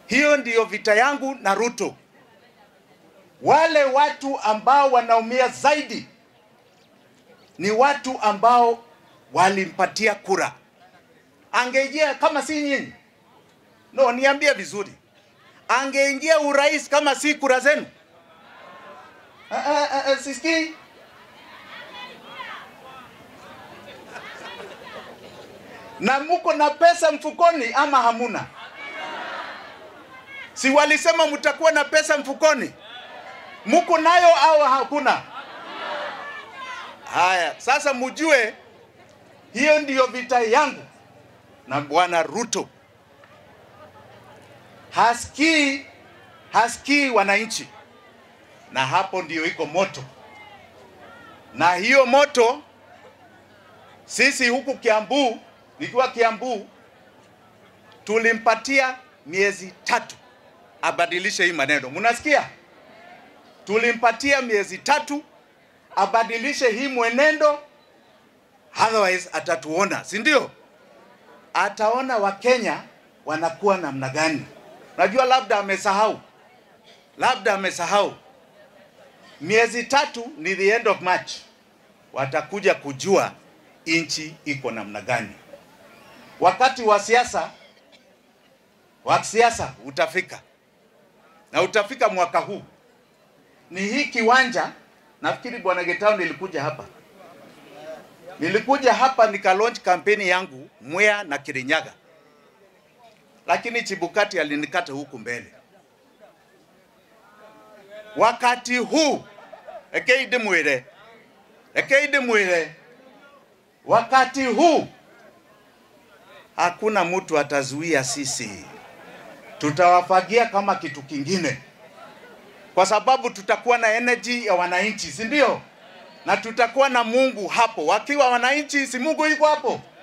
Hiyo ndiyo vita yangu na Ruto. Wale watu ambao wanaumia zaidi ni watu ambao walimpatia kura. Angeingia kama si nyinyi, no, niambie vizuri, angeingia urais kama si kura zenu? Ah, ah, ah, ah, Sisikii. na muko na pesa mfukoni ama hamuna? Si walisema mtakuwa na pesa mfukoni? Muko nayo au hakuna? Haya, sasa mujue hiyo ndiyo vita yangu na bwana Ruto. Hasikii, hasikii wananchi, na hapo ndiyo iko moto, na hiyo moto sisi huku Kiambu, nikiwa Kiambu, tulimpatia miezi tatu abadilishe hii maneno. Mnasikia? Tulimpatia miezi tatu abadilishe hii mwenendo, otherwise atatuona, si ndio? Ataona Wakenya wanakuwa namna gani. Najua labda amesahau, labda amesahau. Miezi tatu ni the end of March, watakuja kujua nchi iko namna gani. Wakati wa siasa wa siasa utafika na utafika mwaka huu. Ni hii kiwanja, nafikiri bwana Getao, nilikuja hapa, nilikuja hapa nika launch kampeni yangu Mwea na Kirinyaga, lakini Chibukati alinikata huku mbele. Wakati huu ekeide mwire ekeide mwire, wakati huu hakuna mtu atazuia sisi tutawafagia kama kitu kingine, kwa sababu tutakuwa na energy ya wananchi, si ndio? Na tutakuwa na Mungu hapo. Wakiwa wananchi, si Mungu yuko hapo?